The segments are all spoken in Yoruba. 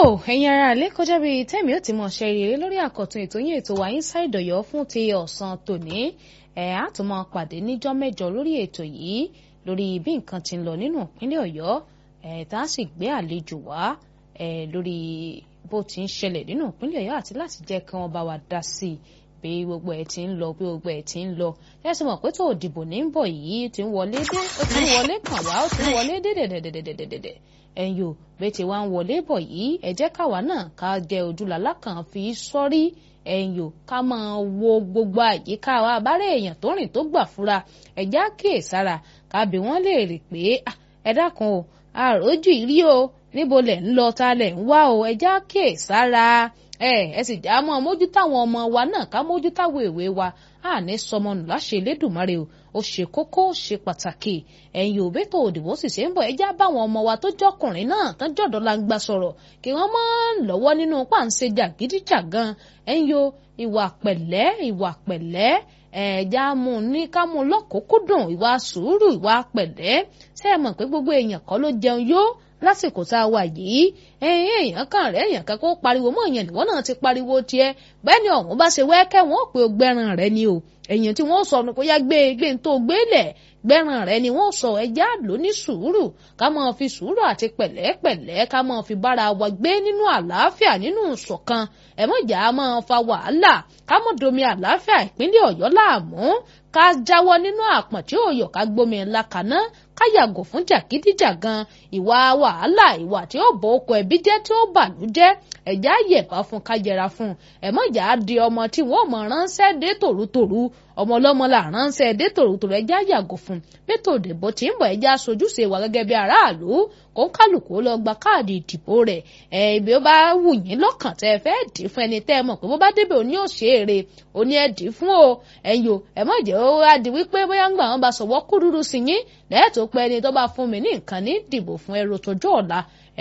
ẹ̀yin ará ilé kọjá bíi tẹ́mi ó ti mọ̀ ṣe rere lórí àkọ́tún ètò yín ètò wa Inside Ọ̀yọ́ fún ti ọ̀sán tòní ẹ̀ á tún máa pàdé níjọ́ mẹ́jọ lórí ètò yìí lórí bí nǹkan ti ń lọ nínú ìpínlẹ̀ Ọ̀yọ́ ẹ̀ tá a sì gbé àlejò wá ẹ̀ lórí bó ti ń ṣẹlẹ̀ nínú ìpínlẹ̀ Ọ̀yọ́ àti láti jẹ́ kí wọ́n bá wa dá sí i bí gbogbo ẹ̀ ti ń lọ bí gbogbo ẹ̀ ti ń lọ ẹ sì mọ̀ pé tó òdìbò ní ń bọ̀ yìí ti ń wọlé dé ó ti ń wọlé kàn wá ó ti ń wọlé dé dẹ̀dẹ̀dẹ̀dẹ̀dẹ̀dẹ̀ ẹ̀yìn ò bẹ́ẹ̀ ti wá ń wọlé bọ̀ yìí ẹ jẹ́ káwa náà ká jẹ ojúlàlá kan fi sọ́rí ẹ̀yìn ò ká máa wo gbogbo àyíká wa abárẹ́ èèyàn tó rìn tó gbà fura ẹ̀já kíyèsára kábí wọ́n lè rè pé ẹ dákun o àròjù ìrí o níbo lẹ̀ ń lọ ta lẹ̀ ń wá o ẹ̀já kíyèsára ẹ ẹ sì já mọ́ mójútó àwọn ọmọ wa náà ká mójútó àwọn èwe wa àní sọmọnù láṣẹ Elédùmarè o ó ṣe kókó ó ṣe pàtàkì ẹ̀yin òbí tó òdìbò sì ṣe ń bọ̀ ẹjá báwọn ọmọ wa tó jọkùnrin náà tán jọ̀dọ̀ la ń gbà sọ̀rọ̀ kí wọ́n mọ́ lọ́wọ́ nínú páǹṣe jàgídíjàgan ẹ̀yin o ìwà pẹ̀lẹ́ ìwà pẹ̀lẹ́ ẹ̀ẹ́dá mú ní ká mú lọ́kùnkúndùn ìwà sùúrù ìwà pẹ̀lẹ́ ṣé ẹ mọ̀ pé gbogbo èèyàn kọ́ ló jẹun yó lásìkò tá a wà yìí ẹ̀yin èèyàn kan rẹ̀ èèyàn kan kó pariwo mọ́ èèyàn níwọ̀n náà ti pariwo tiẹ̀ bẹ́ẹ̀ ni ọ̀hún bá ṣe wẹ́ẹ́kẹ́ wọn ò pé o gbẹ́ran rẹ ni o èèyàn tí wọ́n sọ kó yá gbé gbé tó gbé lẹ̀ gbẹ́ran rẹ ni wọ́n sọ ẹja ló ní sùúrù ká máa fi sùúrù àti pẹ̀lẹ́pẹ̀lẹ́ ká máa fi bára wa gbé nínú àlàáfíà nínú ìṣọ̀kan ẹ̀mọ́jà máa fa wàhálà ká mọ̀ domi àlàáfíà ìpínlẹ̀ ọ̀yọ́ láàmú ká jáwọ́ nínú àpọ̀n tí ò yọ̀ ká gbómi ńlá kaná ká yàgò fún jàgídíjàgan ìwà wàhálà ìwà tí ó bọ oko ẹbí jẹ́ tí ó bàlú jẹ́ ẹ̀já yẹ̀bá fún ká yẹra fún ẹ̀mọ́jà di ọmọ tí wọ́n mọ̀ ránṣẹ́ dé tòrútòrú ọmọ ọlọ́mọ là ránṣẹ́ dé tòrútòrú ẹ̀já yàgò fún bẹ́tò òdìbò tí ń bọ̀ ẹ̀já sojúṣe wa gẹ́gẹ́ bí aráàlú kó ń kálukú lọ gba káàdì ìdìbò rẹ̀ ẹ̀ ibi ó bá wù yín lọ́kàn tẹ́ ẹ fẹ́ dì fún ẹni tẹ́ ẹ mọ̀ pé bó bá débẹ̀ òní ò ṣe èrè òní ẹ dì fún o ẹ̀yin o ẹ̀ mọ̀ jẹ́ ó wá di wípé bóyá ń gbà wọn bá sọ̀wọ́ kúrúrú sí yín lẹ́ẹ̀tọ́ pé ẹni tó bá fún mi ní nǹkan ní dìbò fún ẹrù tọjọ́ ọ̀la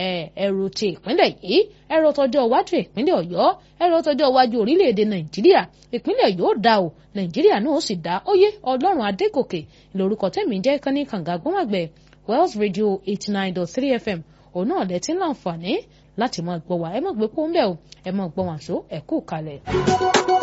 ẹrù ti ìpínlẹ̀ yìí ẹrù tọjọ́ iwájú ìpínlẹ̀ ọ̀yọ́ ẹrù tọjọ́ iwájú orílẹ̀-èdè nàìjíríà ìpínlẹ̀ yóò dá o nàìjíríà náà ó sì dá óyé ọlọ́run adégòkè lórúkọ tẹ̀mí jẹ́ kán ní kànga gbọ́màgbẹ́ wells radio eighty nine dot three fm òun náà lẹ́tí láǹfààní láti máa gbọ́ wa ẹ má gbé pọ́ńbẹ́ o ẹ má gbọ́ wàṣọ ẹ kú kalẹ̀.